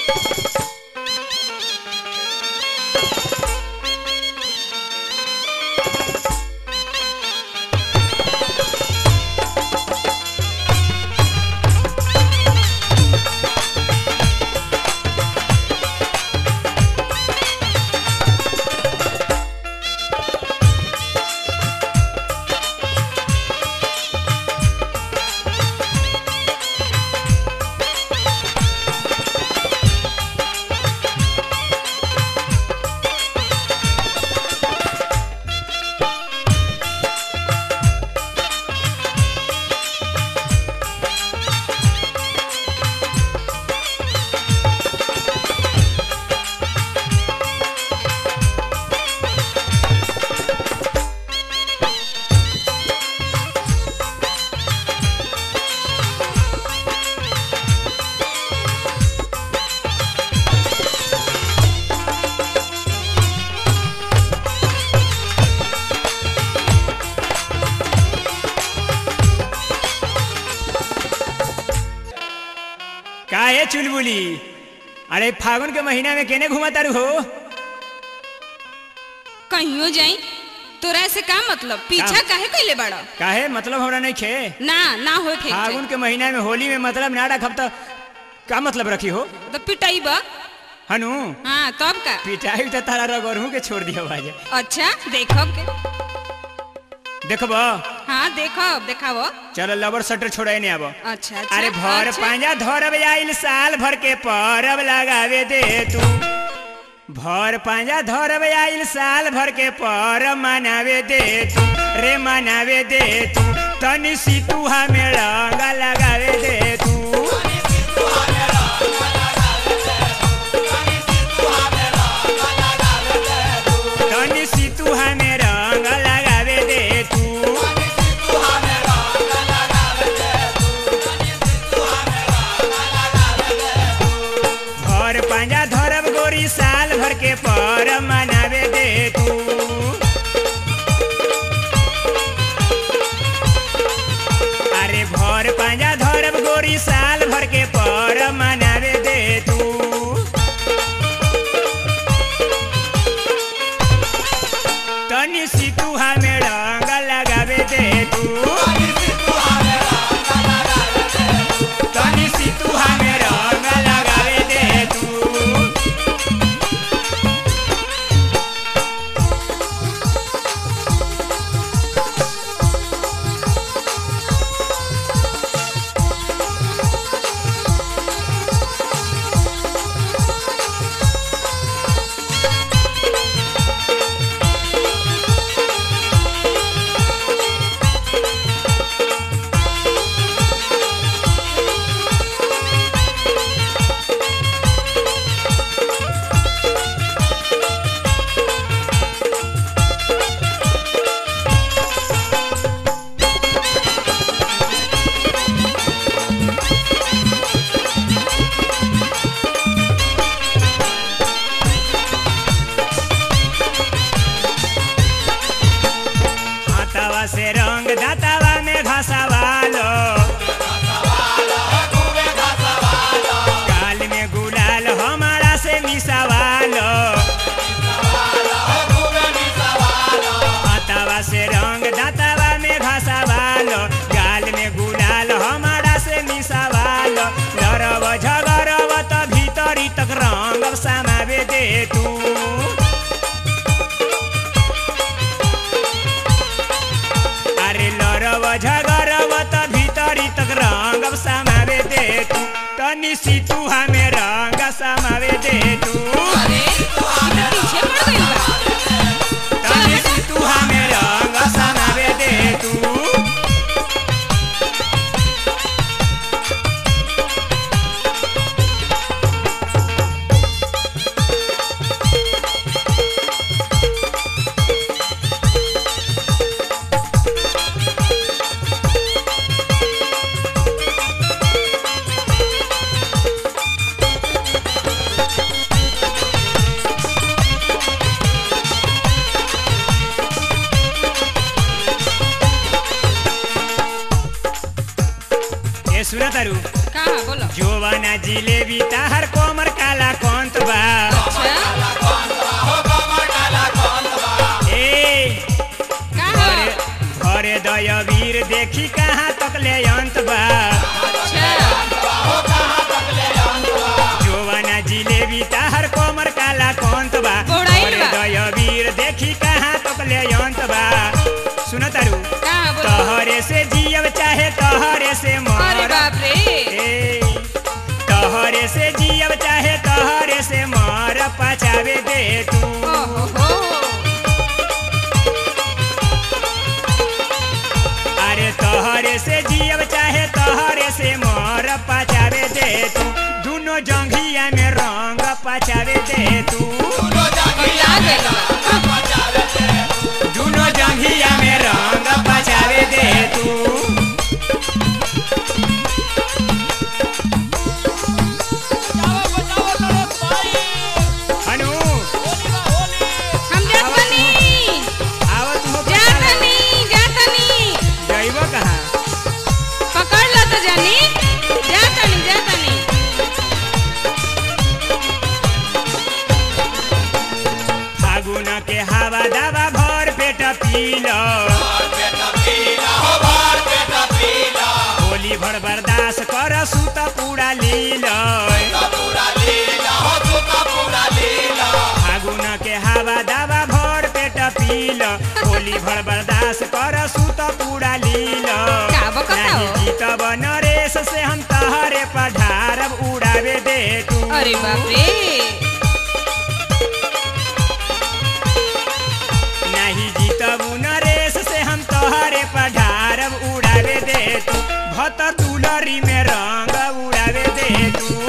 का है चुलबुली अरे फागुन के महीना में केने घुमा तारू हो कहियो जाई तोरा से का मतलब पीछा का- काहे कइले बाड़ा काहे मतलब हमरा नहीं खे ना ना होए के फागुन के महीना में होली में मतलब ना रखब तो का मतलब रखी हो तो पिटाई बा हनु हाँ तब का पिटाई तो तारा रगरहू के छोड़ दिया बाजे अच्छा देखब के देखब हाँ देखब देखाव चलो लबर सटर छोड़े नहीं आब अच्छा अच्छा अरे भर अच्छा। पांजा धरब आइल साल भर के परब लगावे दे तू भर पांजा धरब आइल साल भर के परब मनावे दे तू रे मनावे दे तू तनी सी तू हमें रंग लगावे दे तू तनी सी तू हमें रंग लगावे दे तू भर पांजा धरब गोरी साल भर के पर मनावे दे तू अरे भर पांजा धरब गोरी साल भर के पर मनावे दे तू तनी सी तू हमें रंग लगावे दे तू तनी सी तू हमें रंग लगावे दे तू हाथावा से रंग दातावा में घसावालो गाल में गुलाल हमारा से मिसावालो हाथावा से रंग दातावा में घसावालो गाल में गुलाल हमारा से मिसावालो लड़ब झगड़ब त भीतरी तक रंग समावे दे तू अरे लड़ब झगड़ब त भीतरी तक रंग समावे दे तू तनी सी तू हमें रंग समावे दे तू अरे ई तो पीछे पड़ गइल बा तनी सी तू हमें रंग समावे दे तू ए सुना तारू का बोलो जोवाना जिलेबी ताहर कोमर काला कंत बा अच्छा ए का घरे घरे दयवीर देखी कहाँ तक ले अंत बा अच्छा जोवाना जिलेबी ताहर कोमर काला कंत बा बौड़ाइल घरे बा। दयवीर देखी कहाँ तक ले अंत बा सुन तारू का बोल तहरे से जियब चाहे तहरे से अरे मर बाप रे ए, तहरे से जियब चाहे तहरे से मर पचावे दे तू ओहो हो अरे तहरे से जियब चाहे तहरे से मर पचावे दे तू दुनो जंघिया में रंग पचावे दे तू आ गइल बा दुनो जंघिया में रंग पचावे दे तू हनु हम जात बनी आवत हो जात नहीं जात नहीं जइब कहाँ पकड़ लो तो जानी जात नहीं जात नहीं फागुन के हवा दवा भर पेट पील होली भर बर्दाश्त कर सुत पूरा लील फागुन के हवा दवा भर पेट पील होली भर बर्दाश्त कर सुत पूरा लील का बकता हो? नाही जीतब नरेश से हम तहरे पढ़ारब उड़ावे दे तू अरे बाप रे नहीं जीतब नरेश से हम तोहरे पढ़ारब उड़ावे दे तू भत तुलरी में रंग उड़ावे दे तू